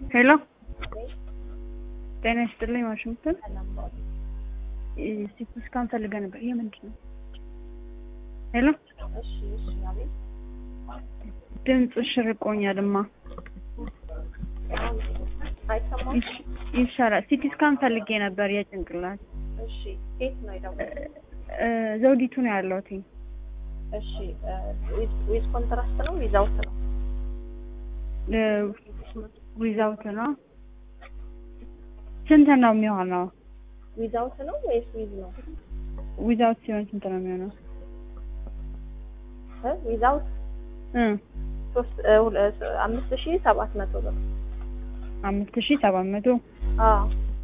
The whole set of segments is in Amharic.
ሄሎ ጤና ይስጥልኝ ዋሽንግተን ሲቲ ስካን ፈልገህ ነበር ይሄ ምንድን ነው ሄሎ ድምፅሽ ርቆኛልማ ይሽ- ይሻላል ሲቲ ስካን ፈልጌ ነበር የጭንቅላት እሺ የት ነው የደወልኩት? እ፣ ዘውዲቱ ነው ያለሁት እሺ ዊዝ ኮንትራስት ነው ዊዛውት ነው? ዊዛውት ነው ስንት ነው የሚሆነው ዊዛውት ነው ወይስ ዊዝ ነው? ዊዛውት ሲሆን ስንት ነው የሚሆነው እ ዊዛውት እ ሶስት እ፣ ሁለ- አምስት ሺህ ሰባት መቶ ብር። አምስት ሺህ ሰባት መቶ አዎ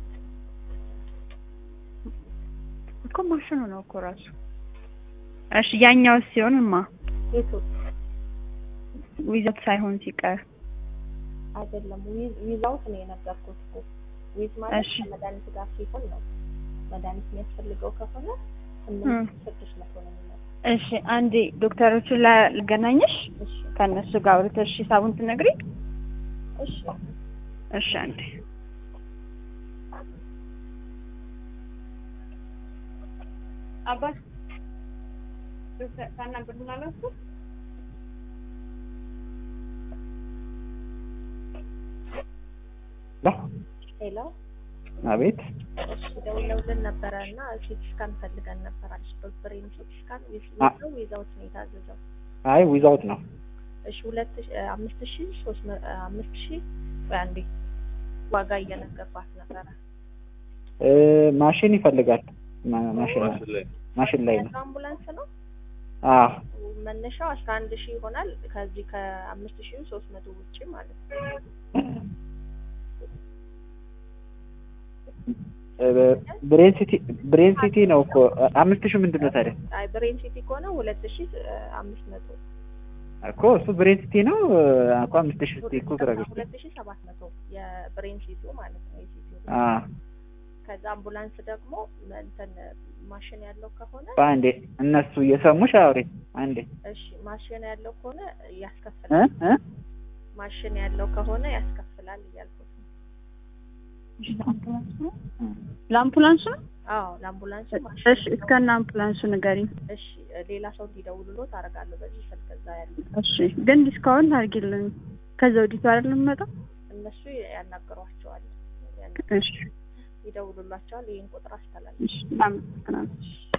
እኮ ማሽኑ ነው እኮ ራሱ እሺ ያኛው ሲሆንማ የቱ ዊዛውት ሳይሆን ሲቀር አይደለም ዊዝ ዊዛውት ነው የነገርኩት እኮ ዊዝ ማለት እሺ። ከመድኃኒት ጋር ሲሆን ነው። መድኃኒት የሚያስፈልገው ከሆነ እ። ስምንት ስድስት መቶ ነው የሚመጣው። እሺ አንዴ ዶክተሮቹን ላ- ላገናኝሽ እሺ ከእነሱ ጋር አውርተሽ ሂሳቡን ትነግሪኝ እሺ እሺ አንዴ አባት ዶክተር ታናግሩናላችሁ ሄሎ አቤት እሺ ደውለውልን ነበረ እና ሲቲ ስካን ፈልገን ነበር አለች። ብሬን ሲቲ ስካን ዊዝ አ- ነው ዊዛውት ነው የታዘዘው። አይ ዊዛውት ነው እሺ ሁለት ሺ- እ፣ አምስት ሺህ ሶስት መ- እ፣ አምስት ሺህ ቆይ አንዴ ዋጋ እየነገርኳት ነበረ። እ፣ ማሽን ይፈልጋል ማ- ማሽን ማሽን ላይ ነው አምቡላንስ ነው አ መነሻው አስራ አንድ ሺህ ይሆናል። ከዚህ ከአምስት ሺህ ሶስት መቶ ውጭ ማለት ነው። እ፣ ብሬን ሲቲ ብሬን ሲቲ ነው እኮ አምስት ሺህ ምንድን ነው ታዲያ አይ ብሬን ሲቲ ከሆነ ሁለት ሺህ እ፣ አምስት መቶ እኮ እሱ ብሬን ሲቲ ነው እኮ አምስት ሺህ ሲቲ እኮ ግራ ገብቶኝ ሁለት ሺህ ሰባት መቶ የብሬን ሲቲው ማለት ነው የሲቲው አ ከዛ አምቡላንስ ደግሞ እንትን ማሽን ያለው ከሆነ አንዴ እነሱ እየሰሙሽ አውሪ አንዴ እሺ ማሽን ያለው ከሆነ እ ያስከፍላል። እ ማሽን ያለው ከሆነ ያስከፍላል እያልኩት ነው። ለአምቡላንሱ ነው አዎ ለአምቡላንሱ ማሽን እሺ እስከነ አምቡላንሱ ንገሪኝ እሺ ሌላ ሰው እንዲደውልሎት አደርጋለሁ በዚህ ስልክ እዛ ያለ እሺ ግን ዲስካውንት አድርጊልኝ ከዘውዲቱ አይደል የምመጣው እነሱ ያናግሯቸዋል ያን- እሺ ይደውሉላቸዋል። ይህን ቁጥር አስተላልፍ እሺ አመሰግናለሁ